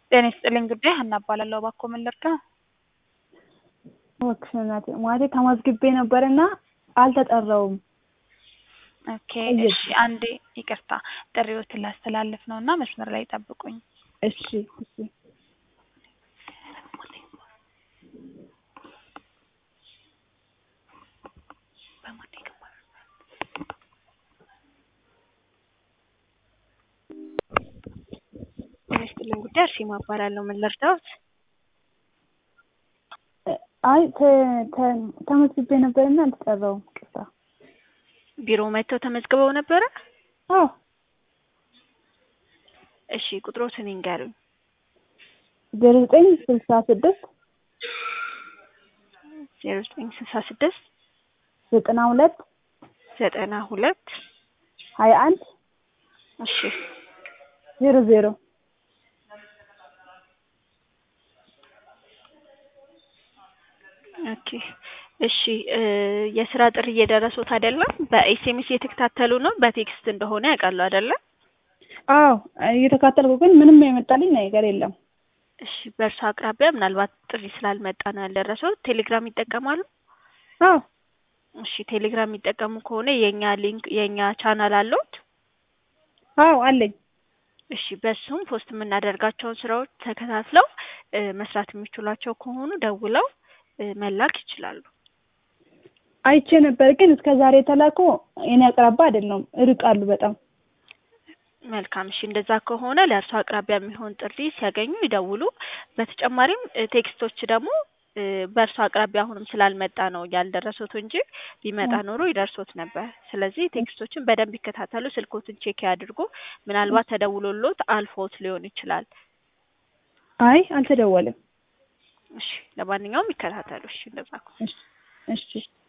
ጤና ይስጥልኝ ጉዳይ ሀና እባላለሁ። እባክዎ ምን ልርዳ? እባክሽ እናቴ ማለቴ ተመዝግቤ ነበርና አልተጠራሁም። ኦኬ እሺ፣ አንዴ ይቅርታ ጥሪዎትን ላስተላልፍ ነው እና መስመር ላይ ጠብቁኝ። እሺ እሺ ጤና ይስጥልኝ ጉዳይ እርሺማ እባላለሁ። ምን ልርዳዎት? አይ ተ- ተ- ተመዝግቤ ነበርና አልተጠራሁም። ቅርታ ቢሮ መጥተው ተመዝግበው ነበረ? አዎ እሺ ቁጥሮትን ይንገሩኝ። ዜሮ ዘጠኝ ስልሳ ስድስት ዜሮ ዘጠኝ ስልሳ ስድስት ዘጠና ሁለት ዘጠና ሁለት ሀያ አንድ እሺ ዜሮ ዜሮ ኦኬ እሺ እ የስራ ጥሪ እየደረሱት አይደለም? በኤስኤምኤስ እየተከታተሉ ነው። በቴክስት እንደሆነ ያውቃሉ አይደለም? አዎ እየተካተልኩ ግን ምንም የመጣልኝ ነገር የለም። እሺ በእርሱ አቅራቢያ ምናልባት ጥሪ ስላልመጣ ነው ያልደረሰው። ቴሌግራም ይጠቀማሉ? አዎ እሺ ቴሌግራም የሚጠቀሙ ከሆነ የእኛ ሊንክ የእኛ ቻናል አለዎት? አዎ አለኝ። እሺ በሱም ፖስት የምናደርጋቸውን ስራዎች ተከታትለው እ መስራት የሚችሏቸው ከሆኑ ደውለው እ መላክ ይችላሉ። አይቼ ነበር ግን እስከ ዛሬ የተላኩ የኔ አቅራባ አይደለም፣ እርቃሉ በጣም። መልካም እሺ እንደዛ ከሆነ ለእርሱ አቅራቢያ የሚሆን ጥሪ ሲያገኙ ይደውሉ። በተጨማሪም እ ቴክስቶች ደግሞ እ በእርሱ አቅራቢያ አሁንም ስላልመጣ ነው ያልደረሱት እንጂ ቢመጣ ኖሮ ይደርሶት ነበር። ስለዚህ ቴክስቶችን በደንብ ይከታተሉ፣ ስልኮትን ቼክ ያድርጉ። ምናልባት ተደውሎሎት አልፎት ሊሆን ይችላል። አይ አልተደወለም። እሺ ለማንኛውም ይከታተሉ። እሺ እንደዛ ከሆነ እሺ እሺ